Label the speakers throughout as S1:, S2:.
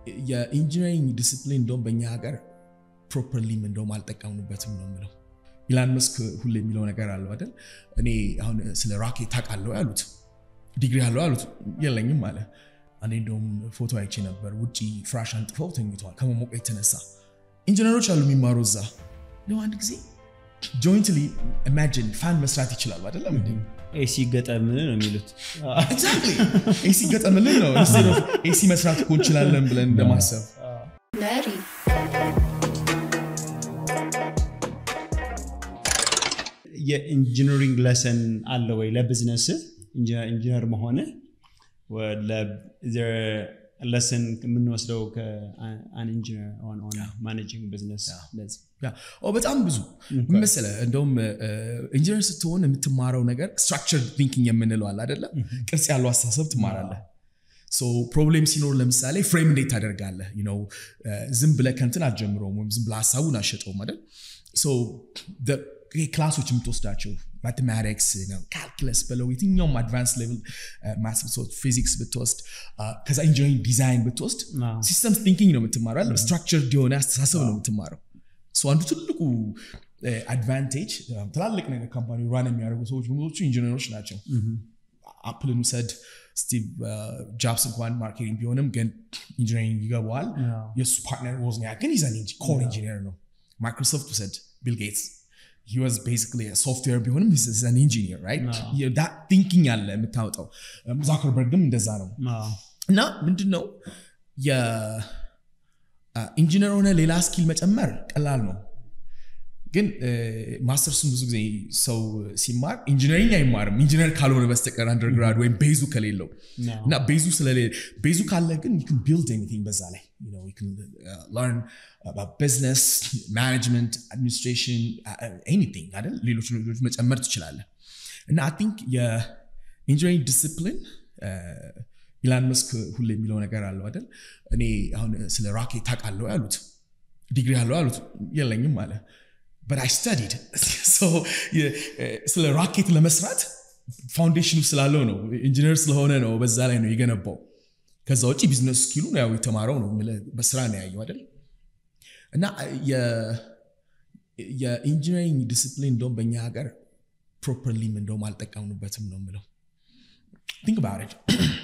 S1: የኢንጂነሪንግ ዲስፕሊን እንደውም በእኛ ሀገር ፕሮፐርሊም እንደውም አልጠቀምንበትም ነው የምለው። ኢላን መስክ ሁሌ የሚለው ነገር አለው አይደል? እኔ አሁን ስለ ራኬት ታውቃለህ ያሉት ዲግሪ አለው ያሉት የለኝም አለ። እኔ እንደውም ፎቶ አይቼ ነበር፣ ውጭ ፍራሽ አንጥፈው ተኝተዋል ከመሞቀ የተነሳ ኢንጂነሮች አሉ የሚማሩ እዛ ነው። አንድ ጊዜ ጆይንትሊ ኢማጂን ፋን መስራት ይችላሉ አይደለም እንዴ?
S2: ኤሲ ገጠም ነው የሚሉት።
S1: ኤግዛክትሊ ኤሲ ገጠምልን ነው ኢንስቴድ ኦፍ ኤሲ መስራት እኮ እንችላለን ብለን እንደማሰብ
S3: መሪ
S2: የኢንጂነሪንግ ለሰን አለ ወይ ለቢዝነስ ኢንጂነር መሆን ለሰን የምንወስደው ከአን ኢንጂነር ማኔጂንግ ቢዝነስ
S1: በጣም ብዙ ምን መሰለህ፣ እንደውም ኢንጂነር ስትሆን የምትማረው ነገር ስትራክቸር ቲንኪንግ የምንለው አለ አይደለም? ቅርጽ ያለው አስተሳሰብ ትማራለህ። ፕሮብሌም ሲኖር ለምሳሌ ፍሬም እንዴት ታደርጋለህ? ዝም ብለህ ከንትን አትጀምረውም፣ ወይም ዝም ብለህ ሀሳቡን አሸጠውም አይደል? ክላሶች የምትወስዳቸው ማቴማቲክስ፣ ካልኩለስ በለው የትኛውም አድቫንስ ሌቭል ፊዚክስ ብትወስድ ከዛ ኢንጂነሪንግ ዲዛይን ብትወስድ ሲስተምስ ቲንኪንግ ነው የምትማረው። ስትራክቸር የሆነ አስተሳሰብ ነው የምትማረው። አንዱ ትልቁ አድቫንቴጅ ትላልቅ ነገር ካምፓኒ ራን የሚያደርጉ ሰዎች ብዙዎቹ ኢንጂነሮች ናቸው። አፕልን ውሰድ፣ ስቲቭ ጃብስ እንኳን ማርኬቲንግ ቢሆንም ግን ኢንጂነሪንግ ይገባዋል። የእሱ ፓርትነር ወዝኒያ ግን ይዘን ኮር ኢንጂነር ነው። ማይክሮሶፍት ውሰድ፣ ቢል ጌትስ he was basically a software ቢሆንም he's an engineer right that thinking አለ የምታወጣው ዛከርበርግም እንደዛ ነው እና ምንድነው የኢንጂነር ሆነ ሌላ ስኪል መጨመር ቀላል ነው ግን ማስተርሱን ብዙ ጊዜ ሰው ሲማር ኢንጂነሪንግ አይማርም ኢንጂነር ካልሆነ በስተቀር አንደርግራድ ወይም ቤዙ ከሌለው እና ቤዙ ስለሌለ ቤዙ ካለ ግን ዩ ቢልድ ኤኒቲንግ በዛ ላይ ለርን ቢዝነስ ማኔጅመንት አድሚኒስትሬሽን ኤኒቲንግ አይደል ሌሎች ሌሎች መጨመር ትችላለህ እና አይ ቲንክ የኢንጂነሪንግ ዲስፕሊን ኢላን መስክ ሁሌ የሚለው ነገር አለው አይደል እኔ አሁን ስለ ራኬት ታውቃለህ ያሉት ዲግሪ አለው ያሉት የለኝም አለ but I studied. so ስለ ራኬት ለመስራት ፋውንዴሽኑ ስላለው ነው ኢንጂነር ስለሆነ ነው በዛ ላይ ነው የገነባው ከዛ ውጭ ቢዝነስ ስኪሉ ያው የተማረው ነው በስራ ነው ያየው አይደል እና የኢንጂነሪንግ ዲስፕሊን እንደውም በእኛ ሀገር ፕሮፐርሊም እንደውም አልጠቀምንበትም ነው የምለው ቲንክ ባሬድ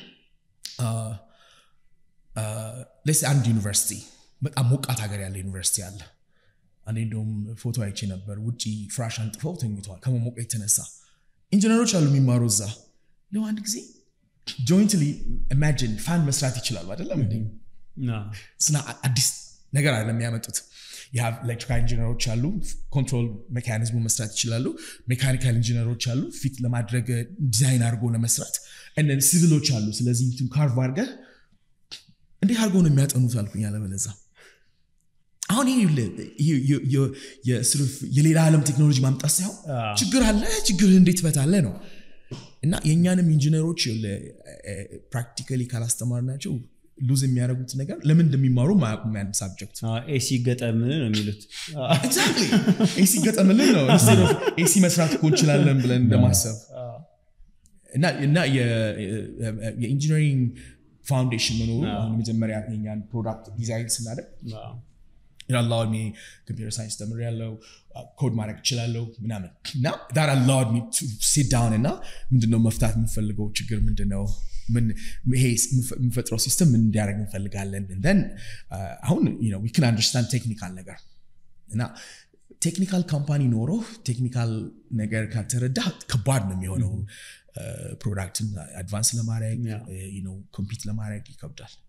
S1: ለስ አንድ ዩኒቨርሲቲ በጣም ሞቃት ሀገር ያለ ዩኒቨርሲቲ አለ እኔ እንደውም ፎቶ አይቼ ነበር ውጭ ፍራሽ አንጥፈው ተኝተዋል ከመሞቀ የተነሳ ኢንጂነሮች አሉ የሚማሩ እዛ ነው አንድ ጊዜ ጆይንትሊ ኢማጂን ፋን መስራት ይችላሉ አይደለም እንዴ ስና አዲስ ነገር አለ የሚያመጡት ኤሌክትሪካል ኢንጂነሮች አሉ ኮንትሮል ሜካኒዝሙ መስራት ይችላሉ ሜካኒካል ኢንጂነሮች አሉ ፊት ለማድረግ ዲዛይን አድርጎ ለመስራት እነን ሲቪሎች አሉ ስለዚህ ካርቭ አድርገህ እንዴት አድርገው ነው የሚያጠኑት አልኩኝ አለበለዛ አሁን የሌላ ዓለም ቴክኖሎጂ ማምጣት ሳይሆን ችግር አለ ችግር እንዴት ፈታለ ነው እና የእኛንም ኢንጂነሮች ፕራክቲካሊ ካላስተማር ናቸው ሉዝ የሚያደርጉት ነገር ለምን እንደሚማሩ ማያውቁም ያን ሳብጀክት
S2: ኤሲ ገጠም ነው የሚሉት
S1: ኤግዛክትሊ ኤሲ ገጠምልን ነው ኢንስቴድ ኦፍ ኤሲ መስራት እኮ እንችላለን ብለን እንደማሰብ እና የኢንጂነሪንግ ፋውንዴሽን መኖሩ አሁን መጀመሪያ የኛን ፕሮዳክት ዲዛይን ስናደርግ አላውድ ሚ ኮምፒውተር ሳይንስ ተምር ያለው ኮድ ማድረግ እችላለሁ ምናምን እና ዳር አላውድ ሚ ሲት ዳውን እና ምንድነው መፍታት የምንፈልገው ችግር ምንድነው ይሄ የምንፈጥረው ሲስተም ምን እንዲያደርግ እንፈልጋለን ን አሁን ዊክን አንደርስታንድ ቴክኒካል ነገር እና ቴክኒካል ካምፓኒ ኖሮ ቴክኒካል ነገር ካልተረዳ ከባድ ነው የሚሆነው ፕሮዳክትን አድቫንስ ለማድረግ ኮምፒት ለማድረግ ይከብዳል